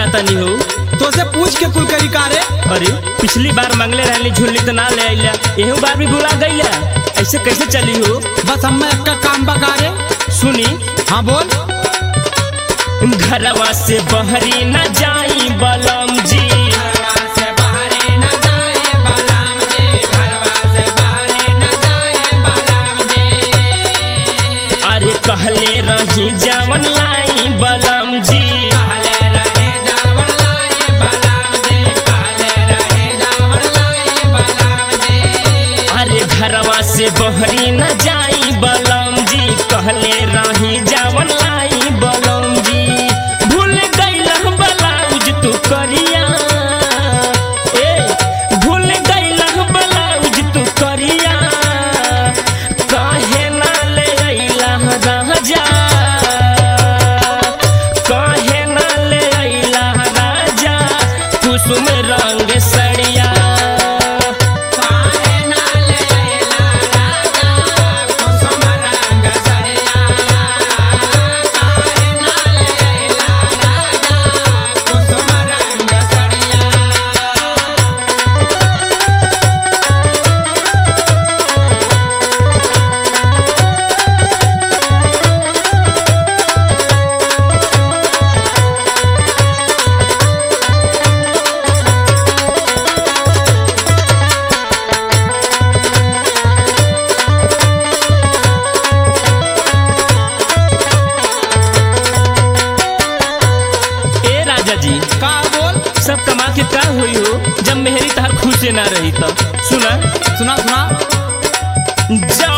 चाहता नहीं हो तो से पूछ के कुल करी कारे अरे पिछली बार मंगले रहली झुल्ली तो ना ले आइला एहू बार भी भुला गईला ऐसे कैसे चली हो बस हमें एक काम बकारे सुनी हाँ बोल घरवा से बहरी न जाई बलम जी अरे कहले रही जवन लाई बलम जी अरे घरवा से बहरी न जाई बलम जी कहले रही जवन लाई बलम जी भूल गईल ब्लाउज तू करिया ए भूल गईल ब्लाउज तू करिया काहे ना ले अइला राजा काहे ना ले अइला राजा कुसुम रंग सड़िया ए राजा जी का बोल सब कमा के का हुई हो जब मेहरी तहार खुश से ना रही तो सुना सुना सुना जा